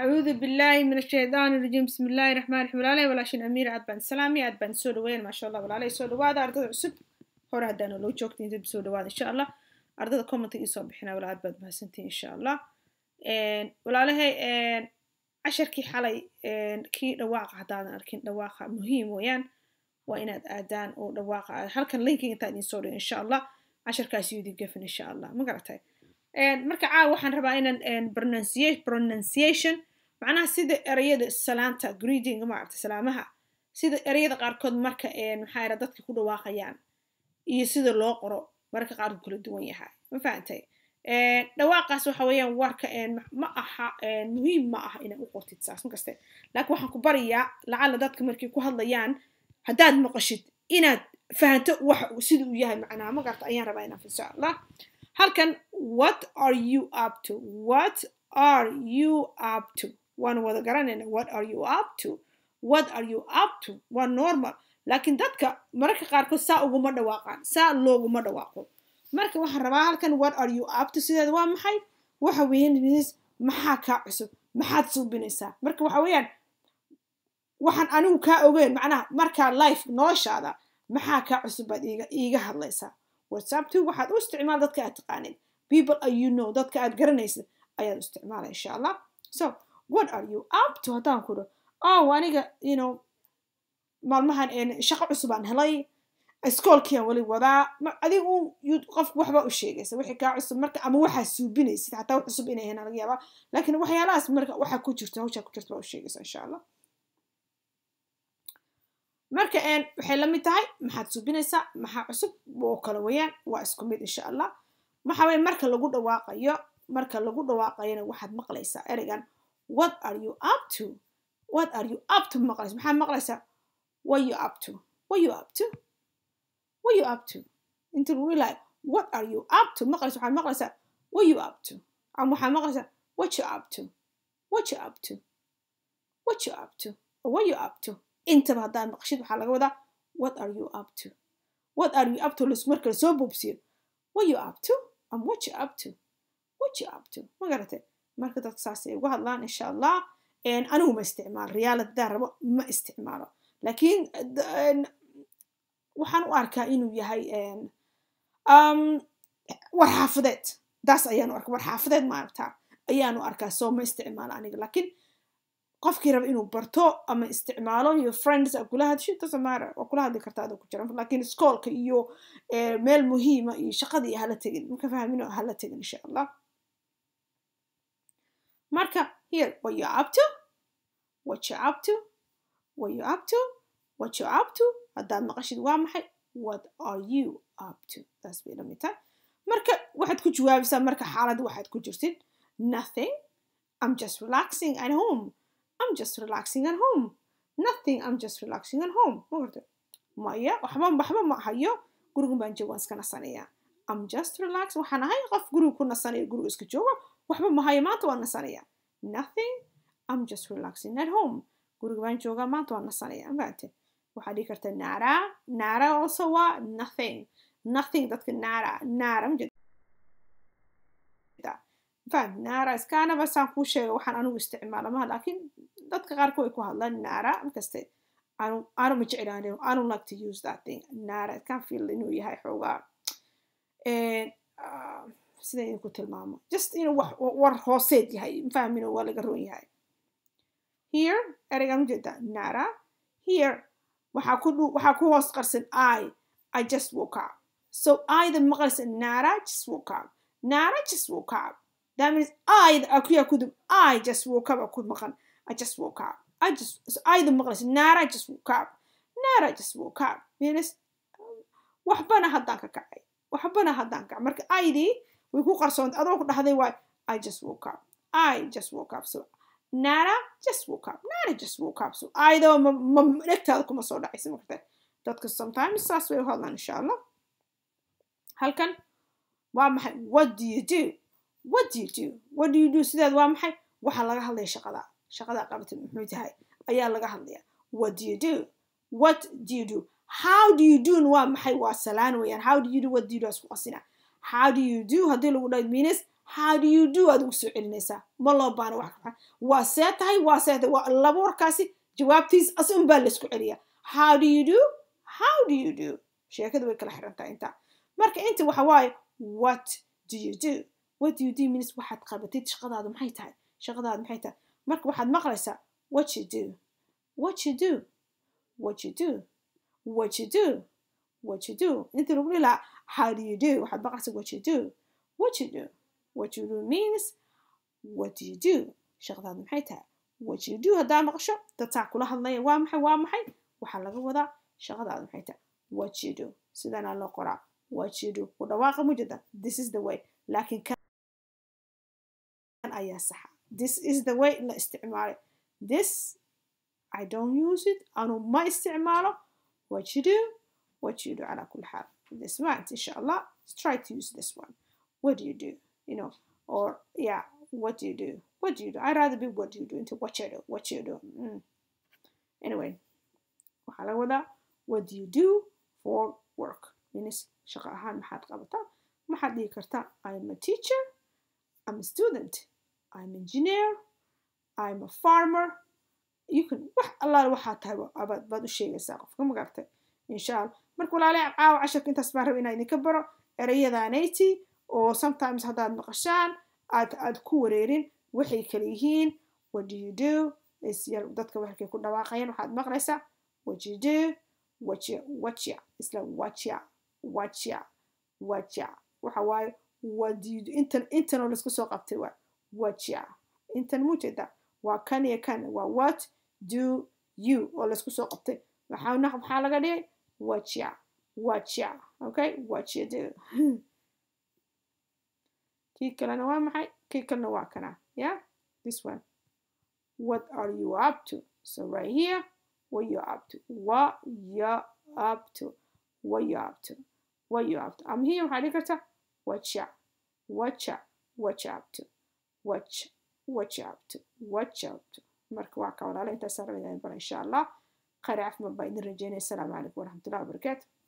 أعوذ بالله من الشيطان الرجيم بسم الله الرحمن الرحيم ولا walaashin amiir aad baan salaami aad baan soo dhaweyn maasha allah walaalay soo dhawaada ardada cusub hore haddaana loo joogta inta soo dhawaada insha allah ardada commenta ii soo bixina wala aad baad mahadsantihin insha allah walaalahay casharkii xalay kii dhawaaqa haddaadan arkin dhawaaqa muhiim weeyaan waa inaad aadaan oo dhawaaqa halkan linking intaa idin soo dhigo insha allah casharkaasi idin gafin insha allah ma garatay marka caawa waxaan rabaa inaan pronunciation macnaha sida ereyada salaanta greeting maaragta salaamaha sida ereyada qaarkood marka maxaa yara dadka ku dhawaaqayaan iyo sida loo qoro marka qaarkood kala duwan yahay ma fahantay dhawaaqaas waxa weeyaan warka ma aha muhiim ma aha inaad u qortid saas makaste laakiin waxaan ku barayaa lacala dadka markay ku hadlayaan haddaad maqashid inaad fahanto waxa sida uu yahay macnaha ma garta ayaan rabaa inaan insha allah halkan what are you up to what are you up to waan wada garanayna what are you up to what are you up to waa normal laakiin dadka mararka qaarkood saa uguma dhawaaqaan saa looguma dhawaaqo marka waxaan rabaa halkan what are you up to sideeda waa maxay waxa weeyaan maxaa kaa cusub maxaad suubinaysaa marka waxa weeyaan waxaan anigu kaa ogeyn macnaha markaa life noloshaada maxaa kaa cusub baad iiga iiga hadlaysaa whatsapp to waxaad u isticmaal dadka aad taqaanid people are you know dadka aad garanaysid ayaad u isticmaala insha allah so what are you up to haddaan ku dho oh aniga you know maalmahan shaqo cusubaan helay iskoolkiiaan weli wadaa adigu qofku waxba u sheegaysa wixii kaa cusub marka ama waxaa suubinaysid xataa wax cusub inay ahayn laga yaabaa laakiin waxyaalahaas marka waxaa ku jirta hawshaa ku jirta baa u sheegaysa insha allah marka waxay la mid tahay maxaad suubinaysaa maxaa cusub oo kale weeyaan waa isku mid insha allah waxa weye marka lagu dhawaaqayo marka lagu dhawaaqayona waxaad maqlaysaa ereygan what are you up to what are you up to maqlaysa maxaad maqlaysaa what you up to what you up to what you up to inta lagu ilaayo what are you up to maqlaysa waxaad maqlaysaa what you up to ama waxaad maqlaysaa what you up to what you up to what you up to what you up to intaba haddaad maqashid waxaa laga wadaa what are you up to what are you up to lis marka lasoo boobsiyo what you up to am what you up to what you up to ma garatay marka dadka saas ay uga hadlaan insha allah anigu ma isticmaalo riyaalad haddaan rabo ma isticmaalo laakiin waxaan u arkaa inuu yahay war xaafadeed daas ayaanu arka war xaafadeed ma aragtaa ayaanu arkaa soo ma isticmaalo aniga laakiin qofkii raba inuu barto ama isticmaalo iyo friends aa kula hadshid tasamara waa kula hadli kartaa adoo ku jira laakiin iskoolka iyo meel muhiima iyo shaqada iyo hala tegin marka fahmino hala tegin insha allah marka here what you up to what you up to what you up to what you up to haddaad maqashid waa maxay what are you up to taas bay lamid tahay marka waxaad ku jawaabisaa marka xaalad waxaad ku jirtid nothing i'm just relaxing at home I'm just relaxing at home. Nothing, I'm just relaxing at home. maya waxba waxba ma hayo gurigan baan jooga waan iska nasanayaa I'm just relax waxaan ahay qof guriga ku nasanaya guriga iska jooga waxba ma hayo maanta waan nasanayaa nothing I'm just relaxing at home guriga baan joogaa maanta waan nasanayaa maate waxaad dhihi kartaa nara nara also waa nothing nothing dadka nara nara faham naara iskaanaba saan kuu sheega waxaan anigu isticmaala maha laakiin dadka qaarkood ay ku hadlaan naara markaste anu ma jeclaan I don't like to use that thing naara kan feel inuu yahay xoogaa sida idinku tilmaamo just inuu wax war hooseed yahay fahmino waa laga roon yahay here ereygaan ujeedaa naara here waxaa ku waxaa ku hoos qarsan i I just woke up so I the maqlaysa naara just woke up naara just woke up That means I akuya kudum I just woke up akud maqan I just woke up I just so I the maqlas nara just woke up nara just woke up means waxbana haddaan ka kacay waxbana haddaan kacay marka aydii way ku qarsoonta adoo ku dhahday waay I just woke up I just woke up so nara just woke up nara just woke up so aydoo ma dhegtaada kuma soo dhacaysa markata dadka sometimes saas way u hadlaan insha allah halkan waa maxay what do you do what do you do what do you do sideed waa maxay waxaa laga hadlaya shaqada shaqada qabatid muxuu tahay ayaa laga hadlaya what do you do what do you do how do you do waa maxay waa salaan weeyaan how do you do what do you do isku qasina how do you do haddii lagu dhaho means how do you do aad ugu soo celinaysaa ma loo baana wax waa see tahay waa see tahay waa laba warkaasi jawaabtiis as un baa laysku celiyaa how do you do how do you do sheekada way kala xirantahay intaa marka inta waxa waaye what do you do what do you do means waxaad qabatid shaqadaadu maxay tahay shaqadaadu maxay tahay marka waxaad maqlaysaa what you do what you do what you do what you do what you do inta lagu dhihi lahaa how do you do waxaad maqlaysaa what you do what you do what you do means what do you do shaqadaadu maxay tahay what you do haddaa maqasho dadtaa kula hadlaya waa maxay waa maxay waxaa laga wadaa shaqadaadu maxay tahay what you do sidanaa loo qoraa what you do ku dhawaaqa mujada this is the way laakiin kan ayaa saxa this is the way la isticmaalay this I don't use it anu ma isticmaalo what you do what you do calaa kulli xaal this one insha allah try to use this one what do you do you know or yeah what do you do what do you do I'd rather be what do you do into what you do what you do mm. anyway waxaa laga wadaa what do you do for work means shaqo ahaan maxaad qabataa maxaad dhihi kartaa I'm a teacher I'm a student I'm engineer I'm a farmer you can wax allaale waxaa tahay abaad baad u sheegaysaa qofka magartay insha allah marka walaalaha caawa casharka intaas baan raba inaan idinka baro erayadaanayti oo sometimes haddaad maqashaan aad aad ku wareerin waxay kala yihiin what do you do isyar dadka waxay ku dhawaaqayaan waxaad maqlaysaa what you do watcha watcha isla watcha watcha watcha waxa waaye what do you do intan intanoo laisku soo qabtay waa watcha intan muujeeda waa kan iyo kan waa what do you oo laisku soo qabtay maxaa maxaa laga dhigay watcha watcha okay what you do kii kalena waa maxay kii kalena waa kana yeah this one what are you up to so right here what you up to what you up to what you up to what you up to am here waxaa dhigi karta watcha watcha watcha up to watch watch up to watch up to marka waa ka walaala intaas rabaa bara insha allah khayr caafimaad baa idin rajeynaya asalaamu calaykum waraxmatullahi wabarakaatu